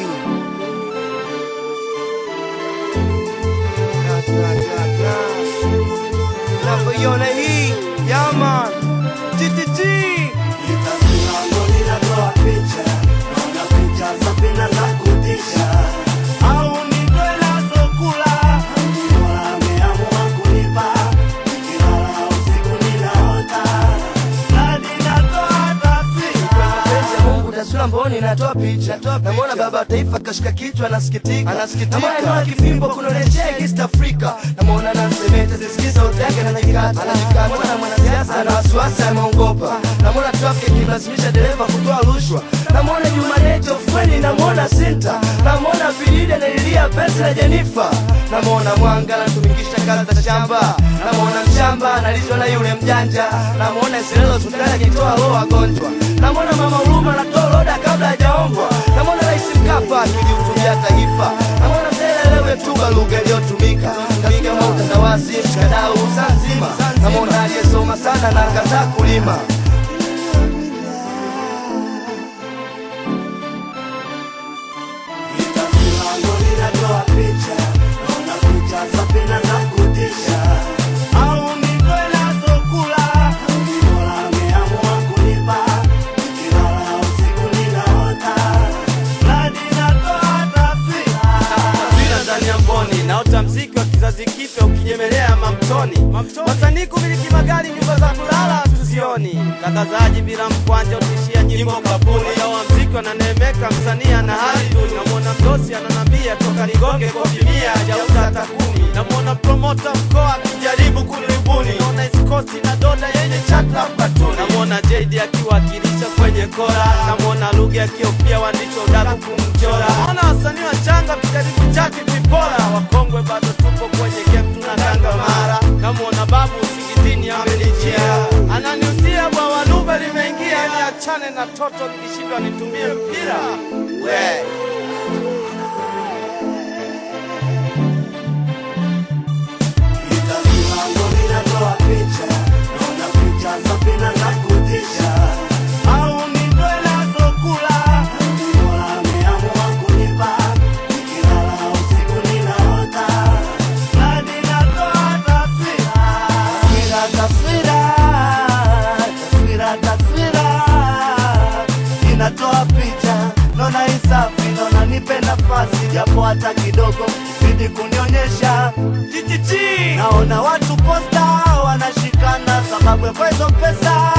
Navyoiona hii yaman TTT au ni dola zokula Mungu taswira mboni natoa picha namwona baba wa taifa kashika kichwa anasikitika anasikitika namwona kifimbo kunoletea East Africa namwona nansemete zisikiza sauti yake anajikata namwona mwanasiasa na wasiwasi ameongopa namwona traffic ikimlazimisha dereva kutoa rushwa namwona Jumaneti ofweni namwona Sinta namwona Bilide analilia pesa na Jenifa namwona Mwanga anatumikisha kazi za shamba namwona mshamba analizwa na yule mjanja namwona Isilelo hospitali akitoa roho wagonjwa namwona mama Huruma anatoa loda kabla hajaombwa namwona Rais Mkapa akilihutubia taifa namwona Mzee tuba lugha iliyotumika katika utandawazi mshikadau saa nzima namwona aliyesoma sana na akataa kulima au ni dola zokula taswira ndani ya mboni naota mziki wa kizazi kipya ukinyemelea mamtoni wasanii kumiliki magari nyumba za kulala tuzioni tangazaji bila mkwanja utishia nyimbo kapuni yawa mziki wananemeka msanii ana hali duni namwona mdosi ananambia toka nigonge kofi mia jauza hata kumi namwona promota mkoa akijaribu kuniribuni naona iskosi na doda yenye chata katuni namwona jd akiwakilisha kwenye kora namwona lugha akiofia waandishi wa udaku kumchora naona wasanii wachanga tukaribu chati vipora wakongwe bado tupo kwenye game tunatanga mara namwona babu usingizini amenijia ananiusia bwawa lugha limeingia niachane na toto nikishindwa nitumie mpira we au ni dola zokula Taswira, taswira, taswira, taswira inatoa picha, naona isafi, naona nipe nafasi japo hata kidogo, zidi kunionyesha naona watu posta wanashikana sababu ya kwa hizo pesa